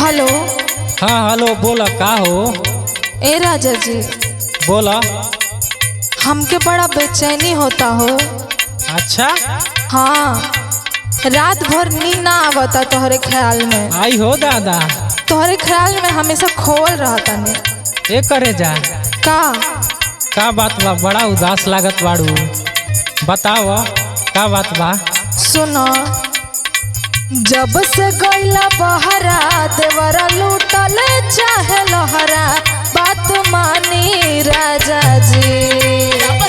Hello हाँ hello बोला का हो ए राजा जी बोला हमके बड़ा बेचैनी होता हो अच्छा हाँ रात भर नींद ना आवता तोहरे ख्याल में आई हो दादा तोहरे ख्याल में हमेशा खोवल रहता ने ए करे जा का का बात बा बड़ा उदास लागत बाड़ू बताव का बात बा सुनो जब से गईला बहरा देवरा लूटल चाहे लहरा बात मानी राजा जी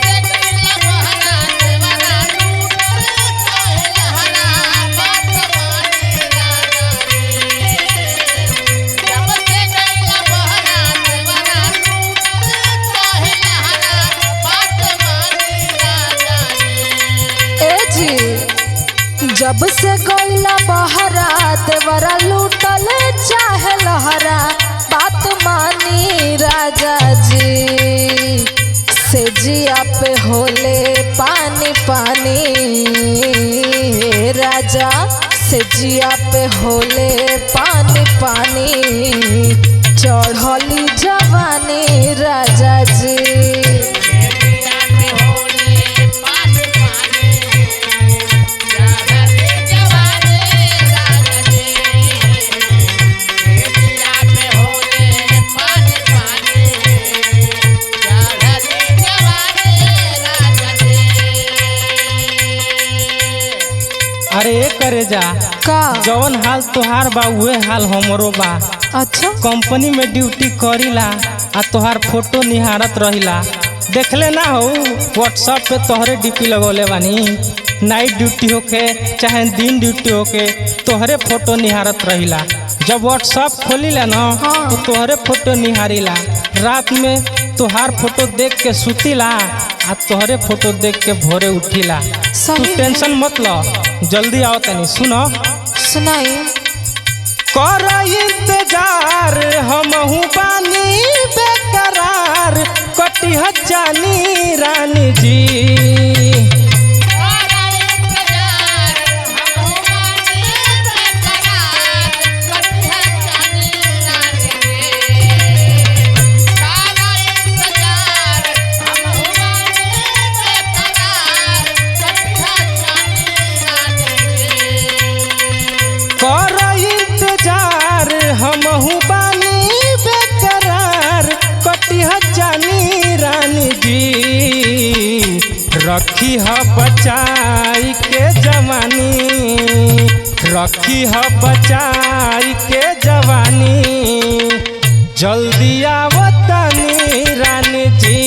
ए जी जब से गईला बहरा देवरा लूटल चाहे लहरा बात मानी राजा जी से जिया पे होले पानी पानी राजा से जिया पे होले पानी पानी चढ़ली जवानी राजा जी अरे ए करे जा का जवन हाल तोहार बा उहे हाल हमरो बा अच्छा कंपनी में ड्यूटी करीला आ तोहार फोटो निहारत रहिला देखले ना हो व्हाट्सएप पे तोहरे डीपी लगौले बानी नाइट ड्यूटी होके चाहे दिन ड्यूटी होके तोहरे फोटो निहारत रहिला जब व्हाट्सएप खोलीला ना हाँ। तो तोहरे फोटो निहारिला रात में तोहार फोटो देख के सुतीला आ तोहरे फोटो देख के भोरे उठिला तू सही में। टेंशन मत लो जल्दी आओ तनी सुनो सुनाई कर इंतजार हमहू बानी बेकरार कटिह जानी रानी जी कर इंतजार हमहू बानी बेकरार कटिह जानी रानी जी रखी ह बचाई के जवानी रखी ह बचाई के जवानी जल्दी आवतनी रानी जी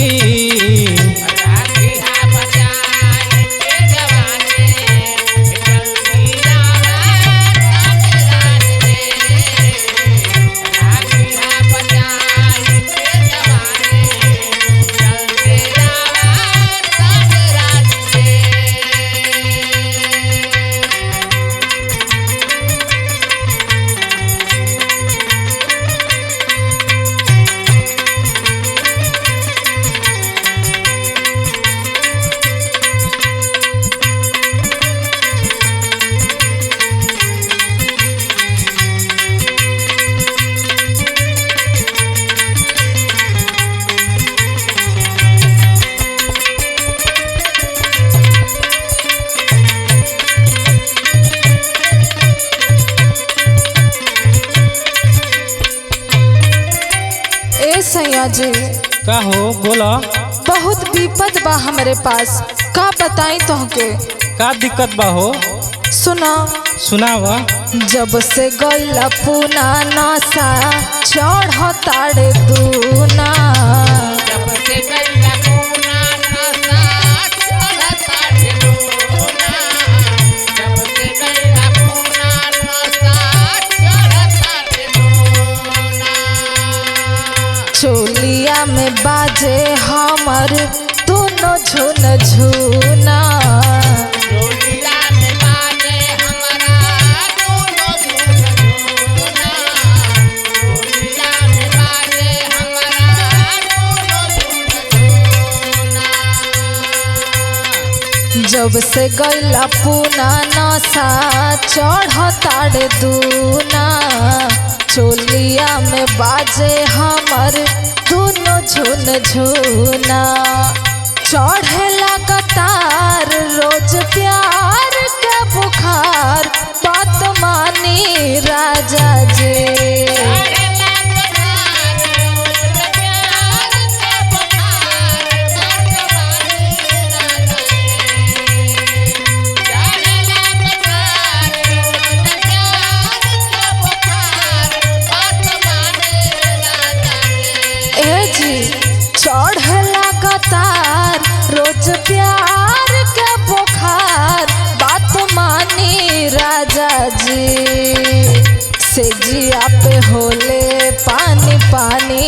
ए सैया जी का हो बोला बहुत विपद बा हमरे पास का बताई तोहके का दिक्कत बा हो सुना सुनाव जब से गईला पूना नशा चढ़ ताड़े दूना चोलिया में बाजे हमर दोनों झुन झुना जब से गईला पूना नशा चढ़ ताड़े दूना बाजे हमर दोनों झुन झुना चढ़े लगातार रोज प्यार के बुखार बात मानी राजा जी ए जी चढ़ लगातार रोज प्यार के बुखार बात मानी राजा जी से जिया पे होले पानी पानी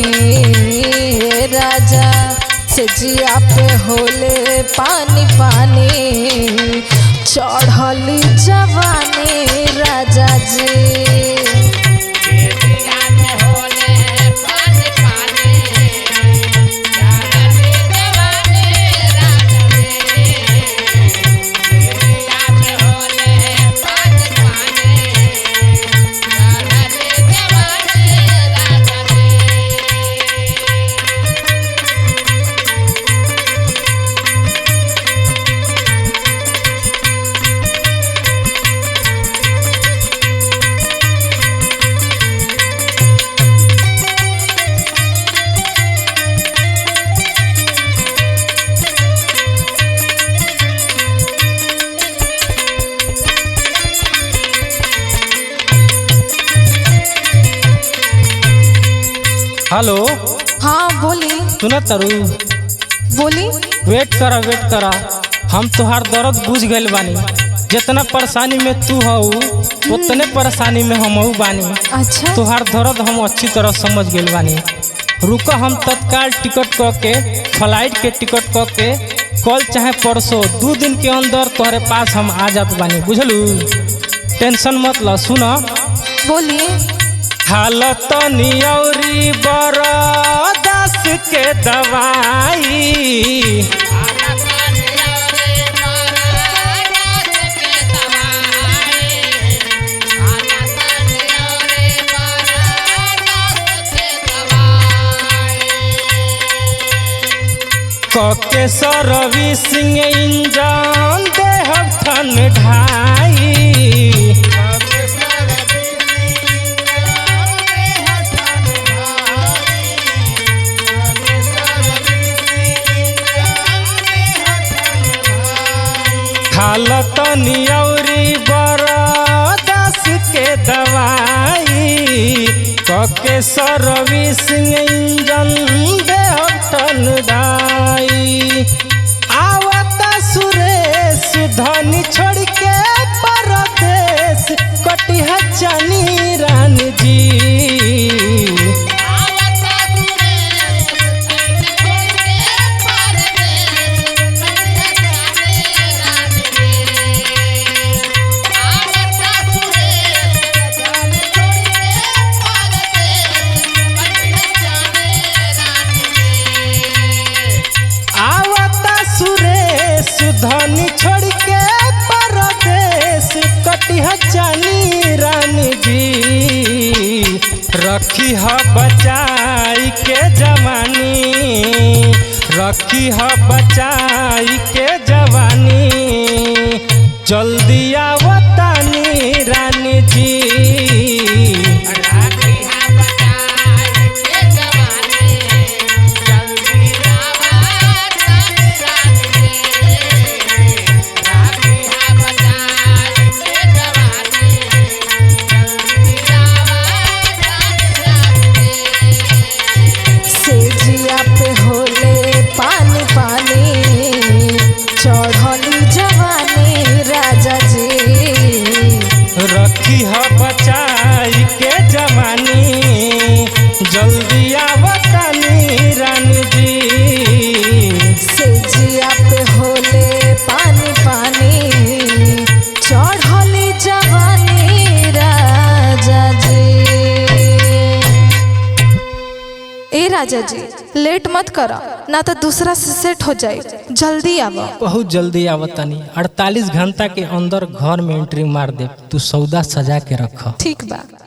ए राजा से जिया पे होले पानी पानी चढ़ली जवानी राजा जी हेलो हाँ बोली सुन तरु बोली वेट करा वेट करा हम तुहार दर्द बुझ गइल बानी जितना परेशानी में तू हऊ उतने परेशानी में हम बानी अच्छा तुहार दर्द हम अच्छी तरह समझ गइल बानी रुका हम तत्काल टिकट क के फ्लाइट के टिकट क के कल चाहे परसों दू दिन के अंदर तोहरे पास हम आ जात बानी बुझलू टेंशन मत ल सुन बोली हालत नियौरी बरदास के दवाई कके सर्विसिंग इंजन देहब ठन ढाई हालत नियौरी बरदास के दवाई कके सर्विसिंग इंजन देहब ठन ढाई आवत सुरेश धनी छोड़ के परदेश कटिहा चनी रान जी आवता सुरेश धनी छोड़ के परदेश कटिहा जानी रानी जी रखी ह बचाई के जवानी रखी ह बचाई के जवानी जल्दी आवतानी रानी जी से जिया पे होले पानी पानी चढ़ली जवानी राजा जी रखी ह बचाई के जवानी जल्दी आवतानी रानी जी से जिया पे होले पानी पानी चढ़ली जवानी राजा जी ए राजा जी लेट मत करा ना तो दूसरा से सेट हो जाए जल्दी आवा बहुत जल्दी आवतानी 48 घंटा के अंदर घर में एंट्री मार दे तू सौदा सजा के रख ठीक बा